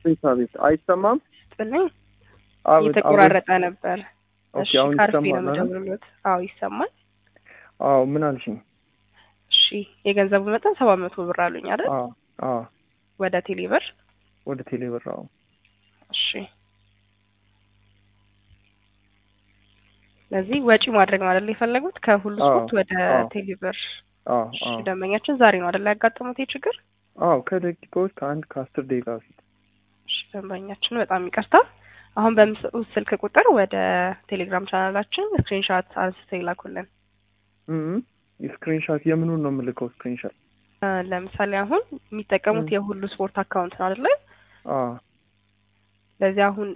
አቤት አቤት፣ አይሰማም? ጥልኝ አቤት እየተቆራረጠ ነበር። ኦኬ፣ እሺ አሁን ካርፌ ነው ይሰማል አይደል? የምደውልልዎት። አዎ ይሰማል። አዎ፣ ምን አልሽኝ? እሺ የገንዘቡ መጠን ሰባት መቶ ብር አሉኝ አይደል? አዎ አዎ፣ ወደ ቴሌ ብር። ወደ ቴሌ ብር። አዎ እሺ ስለዚህ ወጪ ማድረግ ነው አይደል የፈለጉት? ከሁሉ አዎ፣ ስፖርት ወደ አዎ። ቴሌ ብር። አዎ እሺ አዎ ደንበኛችን ዛሬ ነው አይደል ያጋጠሙት ይህ ችግር? አዎ፣ ከደቂቃዎች ከአንድ ከአስር ደቂቃ በፊት። እሺ ደንበኛችን በጣም ይቅርታ። አሁን በምስሉት ስልክ ቁጥር ወደ ቴሌግራም ቻናላችን ስክሪንሻት አንስተው ይላኩልን። እም ስክሪንሻት የምኑን ነው የምልከው? ስክሪንሻት እ ለምሳሌ አሁን የሚጠቀሙት ም። የሁሉ ስፖርት አካውንት ነው አይደለ? አዎ ስለዚህ አሁን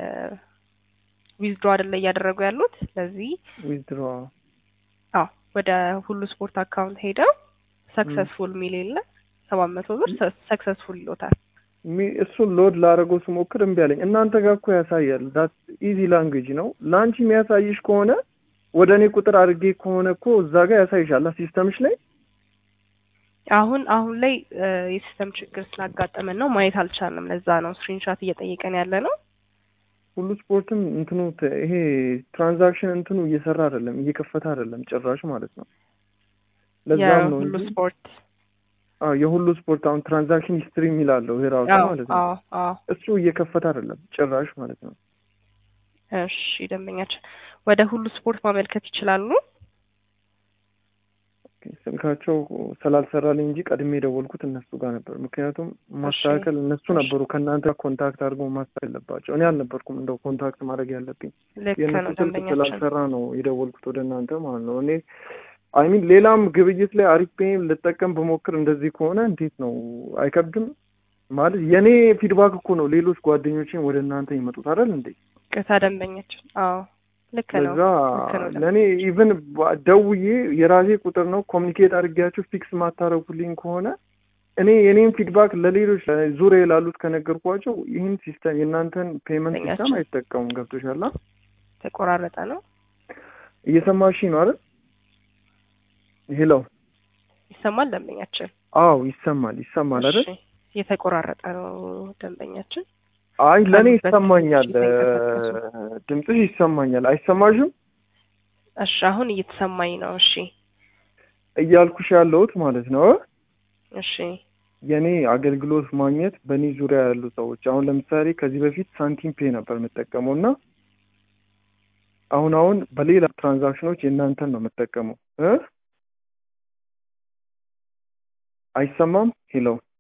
ዊዝድሮ አይደለ እያደረጉ ያሉት። ስለዚህ ዊዝድሮ አዎ ወደ ሁሉ ስፖርት አካውንት ሄደው ሰክሰስፉል የሚል የለ ሰባት መቶ ብር ሰክሰስፉል ይሎታል። ሚ እሱን ሎድ ላደረገው ስሞክር እምቢ አለኝ። እናንተ ጋር እኮ ያሳያል። ዳት ኢዚ ላንጉጅ ነው። ለአንቺ የሚያሳይሽ ከሆነ ወደ እኔ ቁጥር አድርጌ ከሆነ እኮ እዛ ጋር ያሳይሻል ሲስተምሽ ላይ አሁን አሁን ላይ እ የሲስተም ችግር ስላጋጠመን ነው ማየት አልቻልንም። ለዛ ነው ስክሪንሻት እየጠየቀን ያለ ነው። ሁሉ ስፖርትም እንትኑ ተ- ይሄ ትራንዛክሽን እንትኑ እየሰራ አይደለም፣ እየከፈተ አይደለም ጭራሽ ማለት ነው። ለዛም ነው የሁሉ እንጂ ስፖርት አዎ የሁሉ ስፖርት አሁን ትራንዛክሽን ሂስትሪ የሚላለው ይሄ ራሱ አዎ ማለት ነው። አዎ አዎ እሱ እየከፈተ አይደለም ጭራሽ ማለት ነው። እሺ ደንበኛችን ወደ ሁሉ ስፖርት ማመልከት ይችላሉ። ኦኬ፣ ስልካቸው ስላልሰራልኝ እንጂ ቀድሜ የደወልኩት እነሱ ጋር ነበር። ምክንያቱም ማስተካከል እነሱ እሺ። ነበሩ ከእናንተ ጋር ኮንታክት አድርገው ማስተካከል ያለባቸው። እኔ አልነበርኩም እንደው ኮንታክት ማድረግ ያለብኝ። ልክ የእነሱ ነው ስልክ ደንበኛችን። ስላልሰራ ነው የደወልኩት ወደ እናንተ ማለት ነው። እኔ አይሚን ሌላም ግብይት ላይ አሪፍ ፔይም ልጠቀም ብሞክር እንደዚህ ከሆነ እንዴት ነው አይከብድም? ማለት የእኔ ፊድባክ እኮ ነው ሌሎች ጓደኞቼን ወደ እናንተ ይመጡት አይደል እንዴ? ቅታ ደንበኛችን። አዎ ልክ ነው ለዛ ልክ ነው ለእኔ ኢቭን ደውዬ የራሴ ቁጥር ነው ኮሚኒኬት አድርጌያችሁ ፊክስ ማታረጉልኝ ከሆነ እኔ የኔን ፊድባክ ለሌሎች ዙሪያ ላሉት ከነገርኳቸው ይህን ሲስተም የእናንተን ፔመንት ሲስተም ደንበኛችን። አይጠቀሙም። ገብቶሻል? አ? ተቆራረጠ ነው እየሰማሽኝ ነው አይደል? ሄሎ። ይሰማል ደንበኛችን። አዎ ይሰማል ይሰማል አይደል? እሺ የተቆራረጠ ነው ደንበኛችን። አይ ለእኔ ካሉበት ይሰማኛል፣ እየተንቀሳቀሱ። ድምፅሽ ይሰማኛል። አይሰማሽም? እሺ አሁን እየተሰማኝ ነው። እሺ እያልኩሽ ያለሁት ማለት ነው እሺ የኔ አገልግሎት ማግኘት በእኔ ዙሪያ ያሉ ሰዎች አሁን ለምሳሌ ከዚህ በፊት ሳንቲም ፔ ነበር የምጠቀመው እና አሁን አሁን በሌላ ትራንዛክሽኖች የእናንተን ነው የምጠቀመው እ አይሰማም ሄሎ